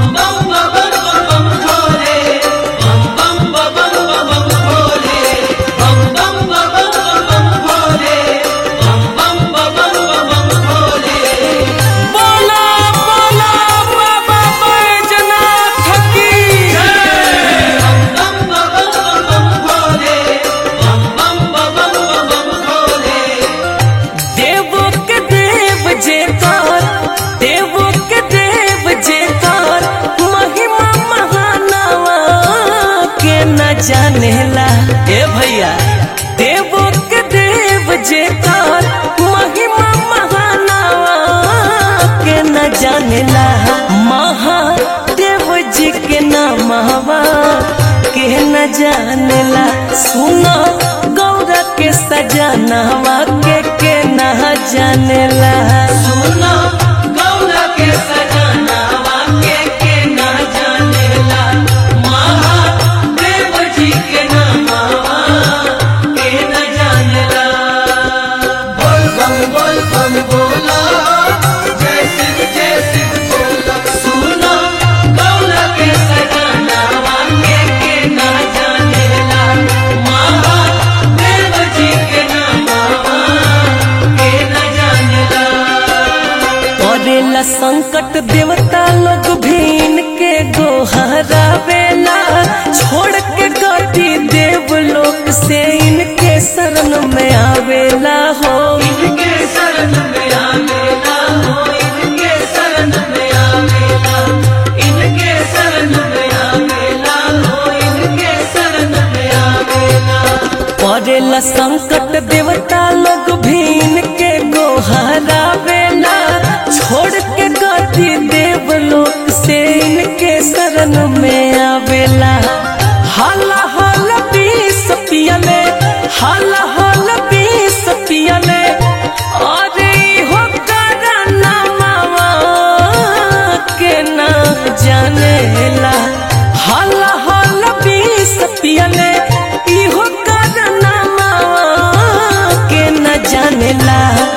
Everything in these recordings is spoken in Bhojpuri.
बोला बोला बाबा बैजनाथ की देवो के देव जेकर देवो के देव जेकर महिमा महानवा के न जानेला ए भैया देवो के देव जेकर महिमा महानवा के न जानेला महादेव जी के नामवा के न जानेला सुनो गौरा के सजनवा के के न जानेला सुनो गौरा के सजनावा के के ना जानेला महादेव जी के नामावा के ना जानेला बोल बम बोल बम बोला जय शिव जय शिव बोला सुनो गौरा के सजनावा के के ना जानेला महादेव जी के नामावा के ना जानेला पड़ेला संकट देवता लोग भीन के गोहरा बेला छोड़ के गति देव लोक से इनके शरण में आवेला हो इनके शरण में आवेला हो इनके शरण में आवेला इनके शरण में आवेला हो इनके शरण में आवेला पड़ेला संकट देवता लोग भीन के गोहरा बेला छोड़ के गति देव लोक से इनके शरण में आवेला हाला हाला बीस पियले हाला हाला बीस पियले अरे हो करना मावा के ना जानेला हाला हाला बीस पियले इहो करना मावा के न जानेला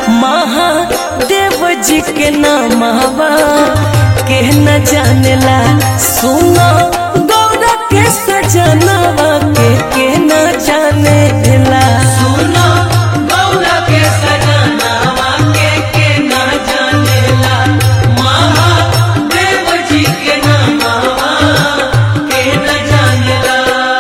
महादेव जी के नामवा के न जानेला सुनो गौरा के सजनवा के के न जानेला सुनो गौरा के सजनावा के के ना जानेला महादेव जी के नामावा के ना जानेला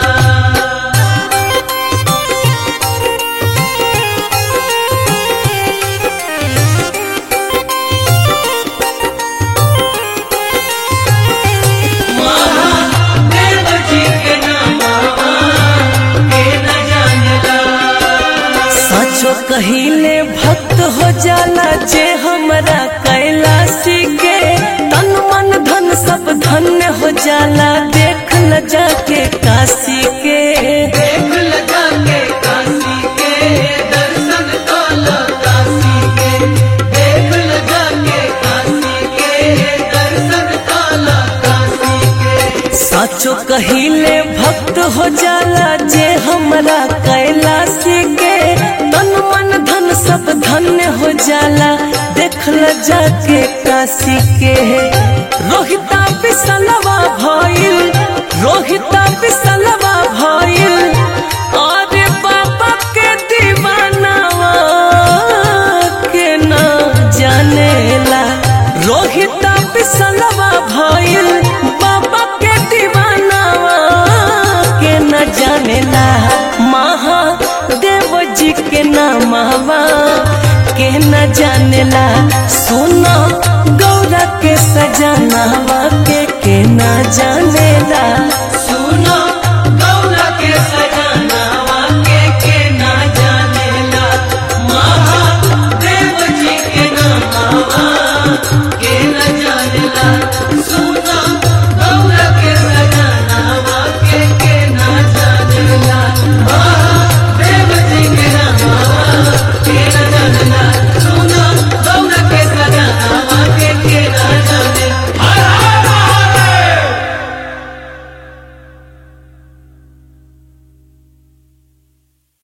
महादेव जी के नामावा के न जानेला सचो कहिले भक्त हो जाला जे हमरा कैलाशी के तन मन धन सब धन्य हो जाला देख ल जाके काशी के देख लगा के काशी के दर्शन काला काशी के देख लगा के काशी के दर्शन काला काशी के सचो कहिले भक्त हो जाला जे हमरा कैलाशी के तन मन धन सब धन्य हो जाला देख ल जाके काशी के रोहिता बिसलवा भइल रोहिता बिसलवा भइल अरे बाबा के दीवानावा के ना जानेला रोहिता बिसलवा भइल बाबा के दीवानावा के न जानेला महादेव जी के नामवा के न जानेला सुनो गौरा के सजनावा के के न जानेला